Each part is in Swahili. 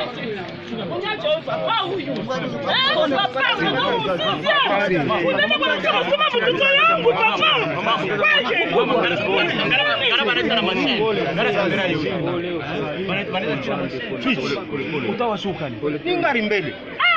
utawashuka ni ngari mbele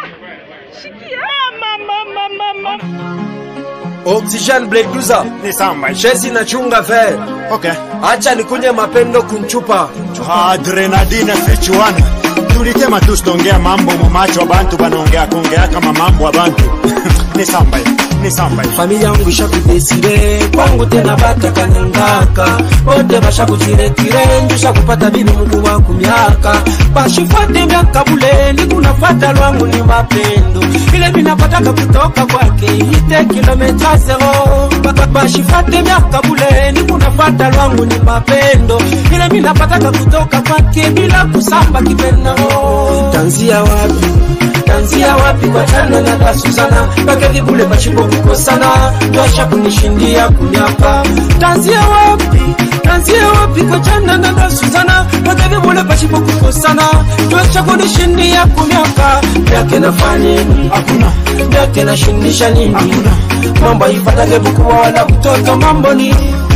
Oxygen Bleduza Ni samba. Chezi na chunga ver Okay. Acha nikunye mapendo kunchupa Adrenadine fechuana. Tulitema tu sitongea mambo mumacho abantu banaongea kuongea kama mambo abantu. Ni samba. Ni samba. familia yangu ishakudesire kwangu tena batakanyangaka bote bashakuchirekire njusha kupata bibi mungu wangu miaka bashifate miaka buleni kunafata lwangu ni mapendo ile minapataka kutoka kwake ite kilometa zero Ba- ba- bashifate miaka buleni kunafata lwangu ni mapendo ile minapataka kutoka kwake bila kusamba kipendao tanzia wapi tanzia wapi kwa chana na dasuzana pake vibule machimbo kukosana tosha kunishindia kunyapa tanzia wapi tanzia wapi kwa chana na dasuzana pake vibule machimbo kukosana tosha kunishindia kunyapa yake nafanya nini Hakuna. yake nashindisha nini Hakuna. mambo haifatake bukuwa wala kutoka mambo ni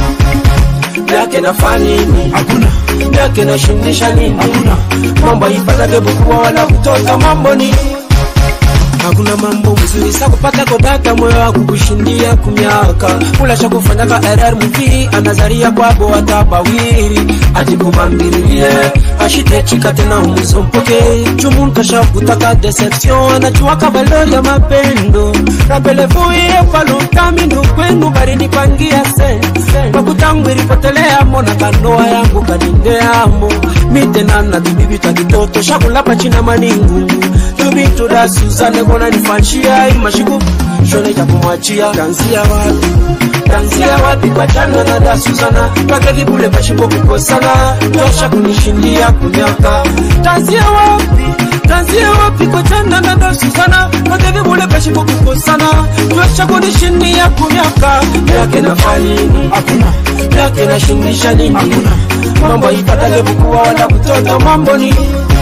yake nafanya nini Hakuna. yake nashindisha nini Hakuna. mambo haifatake bukuwa wala kutoka mambo ni hakuna mambo mzuri sa kupata kodaka moyo wa kukushindia kumiaka ulasha kufanyaka rr mvi anazaria kwabo watabawiri ajikubambiririe ashitechika tena umuzompoke chumunkasha kutaka deception anachuaka valori ya mapendo rapelevuie palutamindu kwenu barinipangia sen makutangu ilipotelea na kanoa yangu kanindeamo mitenana tubibita kitoto shakulapa china maningu tubituda suzane kona nifanshia imashiku shone cha kumwachia tanzia wapi tanzia wapi kwa chana na da suzana pake vibule mashipo kukosana tosha kunishindia kunyaka tanzia wapi tanzia wapi kwa chana na da suzana pake vibule mashipo kukosana tosha kunishindia kunyaka yake nafanya nini Hakuna. yake nashindisha nini Hakuna. mambo ipatage bukuwa wala kutoka mambo ni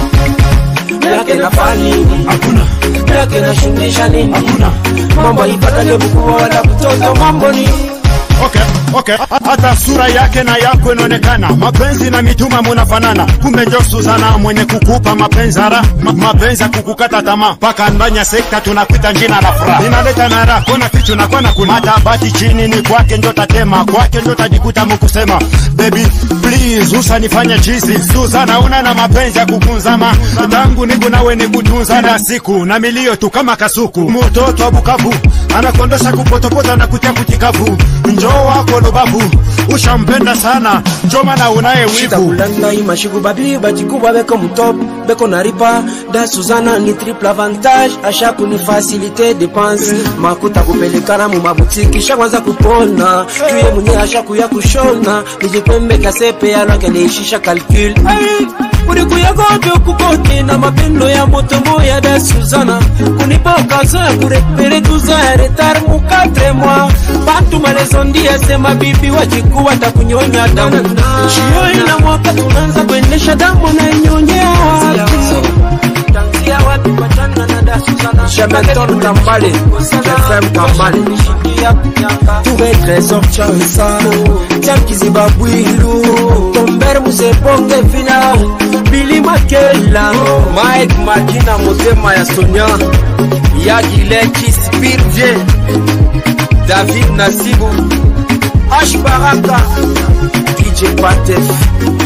yake nafanya nini Hakuna. yake nashindisha nini Hakuna. mambo ipatage bukuwa wala kutoka mambo ni Okay, okay. Hata sura yake na yako inaonekana, mapenzi na mituma munafanana. Kumbe njo Suzana mwenye kukupa mapenzi hara ma, mapenzi ya kukukata tamaa mpaka ndanya sekta tunakuita njina la furaha inaleta nara kona fichu na kona kuna hata bati chini ni kwake njo tatema kwake njo tajikuta mukusema baby please usanifanye chizi Suzana una na mapenzi ya kukunzama tangu niku nawe nikutunza na siku na milio tu kama kasuku mtoto wa Bukavu anakondosha kupotopota na kutia kutikavu njo wako lubavu ushampenda sana njo maana unaye wivu takulanda imashiku babi bajikuba beko mutop beko naripa da suzana ni triple avantage asha kunifasilite depense makuta kupelekana mu mabutiki shakwanza kupona tuye mwenye asha kuya kushona nijipembe kasepe alwake neishisha calcul kulikuyagojo kukote na mapendo ya moto moya da suzana kunipa okazo ya kurepere tuza ya retar mukatre mwa bantu malezondia sema bibi wajikuwa takunyonya damu shio ina mwaka tunaanza kuendesha damu na inyonyea Shemeton Kambale, FM Kambale, Tuwe Trésor Chansa, Tianki Zibabwilu, Tomber Musebonge Vina, Billy Makela, Mike Makina Motema ya Sonia, Yagileki Spirje, David Nasibu, Ash Baraka, DJ Patef,